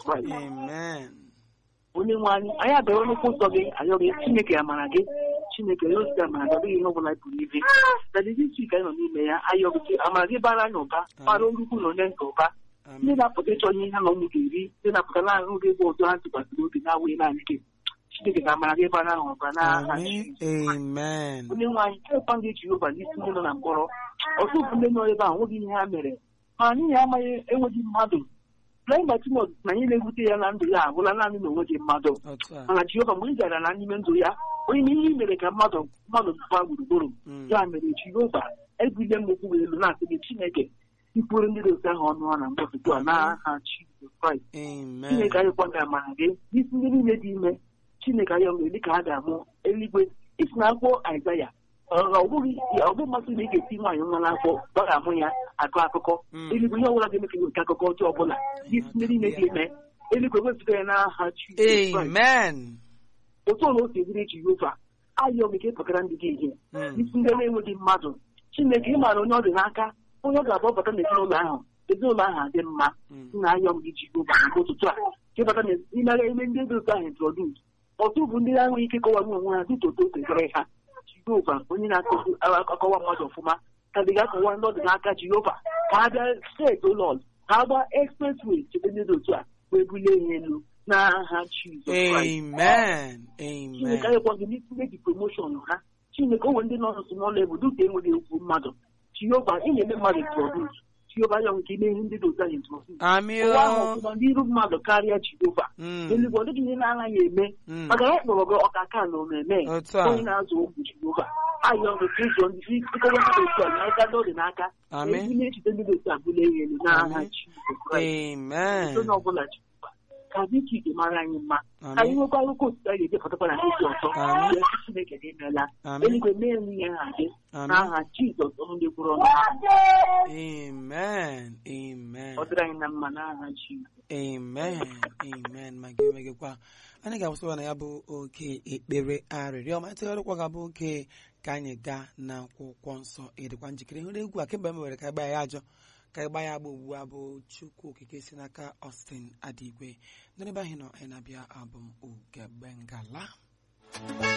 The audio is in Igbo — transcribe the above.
Kraịst Amen. onye nwe anyị anyị abịara n'ụkwụ nsọ gị ayọ gị chineke amara gị chineke ya osite amara gị ọ dịghị ihe ọbụla pụrụ ibe dadi dis week anyị nọ n'ime ya ayọ gị amara gị bara anyị ụba bara nnukwu na onye nke ụba ndị Amen. na-apụta ịchọ ihe ha na ụmụ ga-eri ndị na-apụta naanị oge bụ ụzọ ha tụkwasịrị obi na-awụghị naanị gị chineke ga-amara gị bara ahụ ụba n'aha Amen. Jizọs. Amen. onye nwe anyị kekwa gị jehova n'isi ndị nọ na mkpọrọ ọtụtụ ndị nọ ebe a nweghị ihe ha mere ma n'ihi amaghị enweghị mmadụ lee mgbe timot na anyị na-ewute ya na ndụ ya agwụla naanị na onweghị mmadụ Otu a. mana jehova mgbe ị gara na n'ime ndụ ya onye na ihe i mere ka mmadụ mmadụ gbaa gburugburu Mm. ya mere jehova ebile m okwu elu na-asị gị chineke ikwuru ndị dị otu ahụ ọnụ ha na mgbe ugbu a n'aha jizọs kraịst Amen. chineke anyị kwanga amara gị n'isi ndị niile dị ime chineke anyị nwere dịka ha ga-amụ eluigwe isi na akwụkwọ aịzaya ọ bụghị ọ bụ mmasị na ị ga-esi nwaanyị nwa n'afọ ọ ga-amụ ya akụ akụkọ Mm. eluigwe ihe ọbụla ga-eme ka nke akụkọ ọjọọ ọbụla n'isi ndị niile dị ime eluigwe wepụta ya n'aha jizọs kraịst Amen. otu ọla o si dịrị jehova ayọ gị ka ịpụtara ndị gị ihe Mm. isi ndị na-enweghị mmadụ chineke ị maara onye ọ dị n'aka onye ọ ga-abọbata n'ezinụlọ ahụ ezinụlọ ahụ adị mma Mm. nna ayọ m gị jehova mgbe ụtụtụ a ka ịbata n'imere ime ndị dị otu ahụ introdus ọtụ bụ ndị na-enweghị ike kọwara onwe ha dịka otu otu ekere ha jehova onye na-akọwa mmadụ ọfụma ka dị ga-akọwa ndị ọ dị n'aka jehova ka ha bịa steeti ụlọ ka ha gbaa expressway chete ndị dị otu a wee bulie ihe elu n'aha jizọs kraịst Amen. chineke Amen. anyekwa gị n'isi meji promoshọn ha chineke onwe ndị nọ n'otu n'ụlọ ebe dịka enweghị okwu mmadụ jehova ị na-eme mmadụ introdus jehova ya nke ime ihe ndị dị otu anyị introdus Amị ụwa ahụ o. ọfụma n'iru mmadụ karịa jehova Mm. eluigwe ọ dịghị ihe na-anaghị eme Mm. maka ya kpọrọ gị ọkaka na omeme Otu a. onye na-azụ okwu jehova ayọ gị ka ịzụ ndị ịkọwa ndị dị otu a n'aka ndị ọ dị n'aka Amen. ezi na-echite ndị dị otu a bụla ihe elu n'aha Amen. jizọs kraịst Amen. onye ọbụla jehova ka dịka ike mara anyị mma ka anyị Amen. nwekwa akụkọ otito anyị ga-ejepụtakwa na ndị ọzọ Amen. Ihe chineke gị emeela Amen. eluigwe mee nwunye ha gị Amen. n'aha jizọs ọnụ ndị kwuru ọnụ ha Amen. Amen. ọ dịrị anyị na mma n'aha jizọs Amen. Amen. Ma gị onwe gị kwa anyị ga-akwụsịwa na ya bụ oke ekpere arịrịọ ma ntụgharịkwa ga-abụ oke ka anyị gaa n'akwụkwọ nsọ ịdịkwa njikere hụrụ egwu a kemgbe m were ka ịgba ya ajọ ka ịgba ya agba ugbu a bụ chukwu okike si n'aka Austin Adigwe n'ebe ahụ nọ anyị na-abịa abụ m Ugegbe Ngala